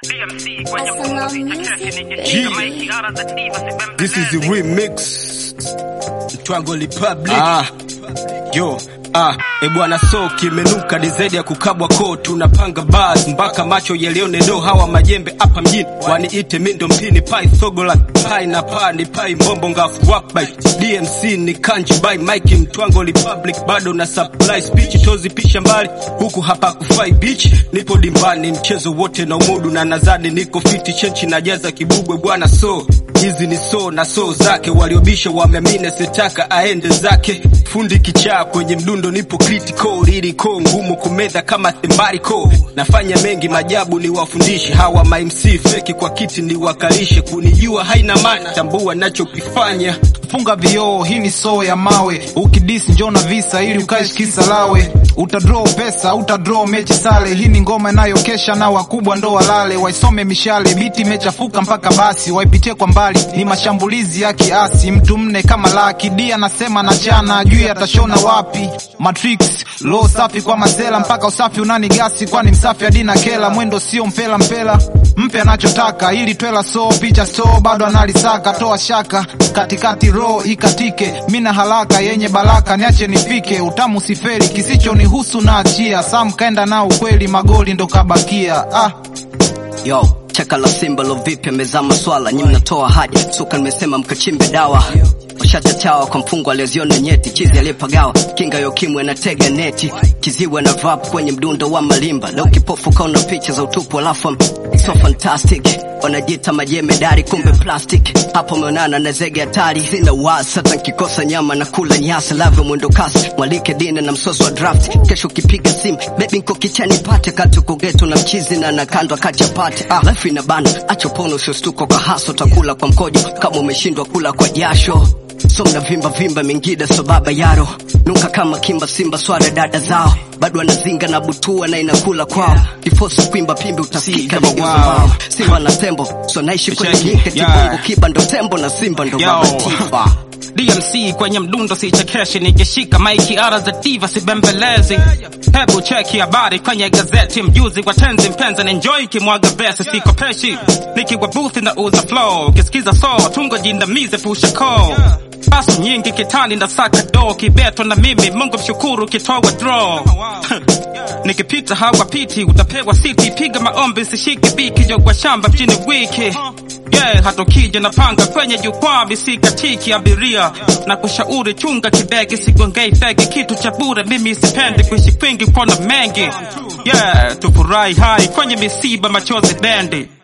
This is the remix. Twango Republic. Ah. Yo. Ah, e bwana so kimenuka ni zaidi ya kukabwa koo, tunapanga bars mpaka macho yalione do. Hawa majembe hapa mjini waniite mindo mpini pai sogola pai na pa ni pai mbombo ngafu wap by DMC ni kanji by Mike Mtwango Republic, bado na supply speech tozi pisha mbali huku hapa kufai beach, nipo dimbani mchezo wote na umudu na nazani niko fiti chenchi na jaza kibubwe bwana so hizi ni so na so zake waliobisha wameamini sitaka aende zake fundi kichaa kwenye mdundo nipo critical lyrical ngumu kumedha kama themariko nafanya mengi majabu ni wafundishe hawa ma MC feki kwa kiti ni wakalishe kunijua haina maana tambua nachokifanya funga vioo, hii ni soo ya mawe. Ukidis njoo na visa ili ukae kisa lawe. Utadraw pesa, utadraw mechi sale. Hii ni ngoma inayokesha na wakubwa ndo walale. Waisome mishale, biti imechafuka mpaka basi. Waipitie kwa mbali, ni mashambulizi ya kiasi. Mtu mne kama laki, dia nasema na chana, juu atashona wapi? Matrix, low safi kwa masela, mpaka usafi unani gasi, kwani msafi adina kela. Mwendo sio mpela mpela, mpe anachotaka, ili twela so, picha so, bado analisaka. Toa shaka, katikati roho ikatike, mina haraka yenye baraka, niache nifike, utamu siferi, kisicho nihusu na achia. Sam kaenda na ukweli, magoli ndo kabakia. Ah, Yo, cheka la simba lo vipi amezaa maswala nyi mnatoa haja suka nimesema mkachimbe dawa washachachawa kwa mfungo aliyoziona nyeti chizi aliyepagawa kinga yo kimwe na tega neti kiziwe na rap kwenye mdundo wa malimba leo kipofu kaona picha za utupu alafu so fantastic wanajiita majemedari kumbe plastic hapo umeonana na zege hatari sina wasi hata nkikosa nyama na kula nyasi lavyo mwendo kasi mwalike dine na msoso wa draft kesho ukipiga simu bebi nko kichani pate kati kugeto na mchizi na nakandwa kati ya pate ah, life ina bana acho pono usiostuko kwa haso takula kwa mkojo kama umeshindwa kula kwa jasho so mna vimba vimba mingida so baba yaro nuka kama kimba simba swara dada zao bado anazinga na butua na inakula kwao difosi kuimba pimbi utasikika Simba ligeuza wao. mbao. simba na tembo so naishi kwenye Cheki, nyika yeah. kibongo kiba ndo tembo na simba ndo Yo. baba tifa DMC kwenye mdundo sichekeshi, nikishika maiki ara za diva sibembelezi. Hebu cheki habari kwenye gazeti, mjuzi kwa tenzi mpenzi na enjoy kimwaga vesi, siko peshi nikiwa booth na uza flow, ukisikiza so tungo jindamize pusha ko Pasu nyingi kitani na saka do kibeto na mimi Mungu mshukuru kitoa draw Nikipita hawapiti utapewa siti piga maombi sishike biki jogwa shamba mjini wiki yeah, hata ukija napanga kwenye jukwaa bisikatiki abiria na kushauri chunga kibegi sigongei fegi kitu cha bure mimi sipendi kuishi kwingi kona mengi yeah, tufurahi hai kwenye misiba machozi bendi